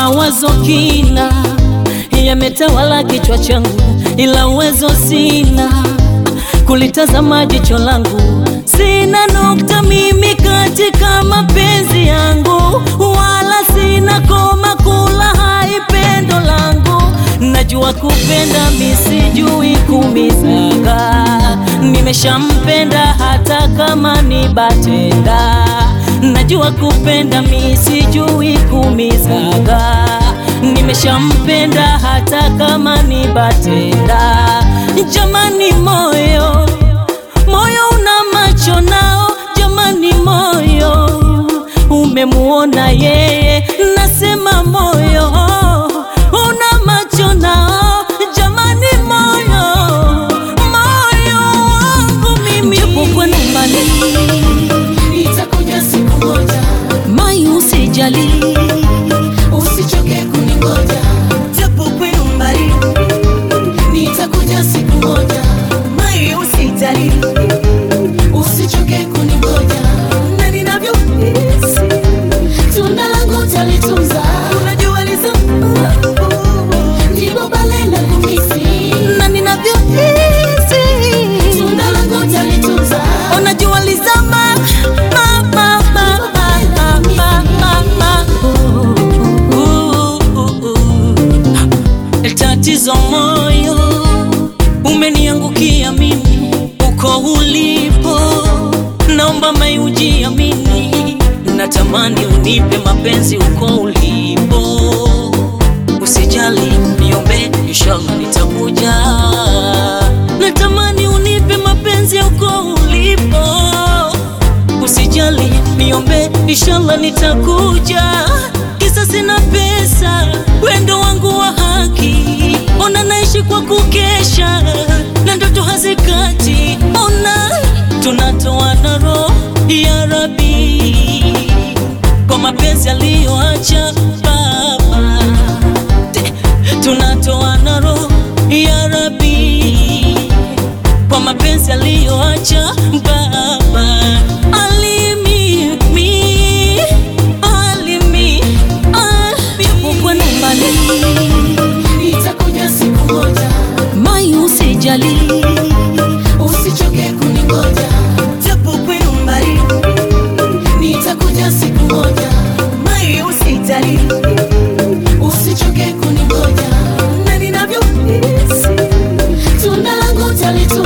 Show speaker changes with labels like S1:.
S1: Mawazo kina yametawala kichwa changu, ila uwezo sina kulitazama jicho langu. Sina nukta mimi katika mapenzi yangu, wala sina koma kula hai pendo langu. Najua kupenda misijui kumizaga, nimeshampenda hata kama ni batenda. Najua kupenda misijui kumizaga, nimeshampenda hata kama ni batenda. Jamani moyo moyo una macho nao, jamani moyo umemuona yeye, nasema moyo una macho nao, jamani moyo moyo wangu mimi, japo kwenu mbali,
S2: Nitakuja siku moja,
S1: mai usijali,
S2: usichoke kuningoja.
S1: japo kwenu mbali,
S2: Nitakuja siku moja,
S1: mai usijali,
S2: usichoke kuningoja.
S1: na ninavyohisi
S2: Tunda langu talitunza,
S1: unajua lizo
S2: ndipo pale na kumisi.
S1: na ninavyohisi
S2: Tunda langu talitunza,
S1: unajua lizama ma, ma, ma, ma, ma, ma, ma, ma. Uh, uh, uh. Tatizo moyo umeniangukia mimi uko ulipo, naomba mai ujiamini, natamani unipe mapenzi uko ulipo, usijali niombe, inshallah nitakuja. Natamani unipe mapenzi uko ulipo, usijali niombe, inshallah nitakuja. Kisa sina pesa, wendo wangu wa haki, ona naishi kwa kukesha na ndoto hazikati, ona tunatoana roho ya Rabi kwa mapenzi aliyoacha baba tunatoana roho ya Rabi kwa mapenzi aliyoacha baba alimi mi alimi alimi mbali
S2: nitakuja siku moja,
S1: mai usijali
S2: usichoke kuningoja.
S1: japo kwenu mbali
S2: Nitakuja siku moja,
S1: mai usijali
S2: usichoke kuningoja.
S1: na ninavyohisi
S2: Tunda langu talitunza